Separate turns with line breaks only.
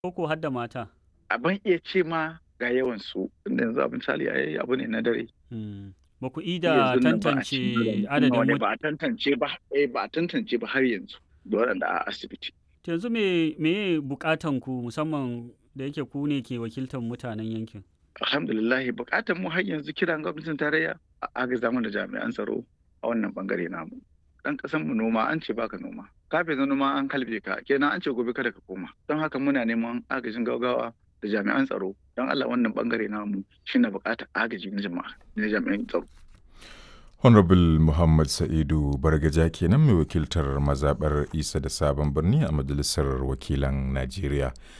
Koko har da mata?
A ban iya ce ma ga yawansu, tunda yanzu a misali ai abu ne na dare.
Hmm. Ba ku ida
Yanzun nan ba a
tantance
ci gaba da
adadin
nawa ne
mut
ba a tantance ba, eh ba a tantance ba har yanzu da waɗanda a asibiti.
To yanzu me meye buƙatan ku musamman da yake ku ne ke wakiltar mutanen yankin?
Alhamdulillah buƙatar mu har yanzu kiran gwamnatin tarayya a agaza mana da jami'an tsaro a wannan bangare namu. Ɗan ƙasan mu noma an ce baka noma. Kafin na noma an kalbe ka kenan an ce gobe kada ka koma. Don haka muna neman agajin gaugawa da jami'an tsaro don Allah wannan bangare namu shine buƙatar agaji na jama'a na jami'an tsaro.
Honorable Muhammad Sa'idu Bargaja kenan mai wakiltar mazaɓar Isa da Sabon Birni a Majalisar Wakilan Najeriya.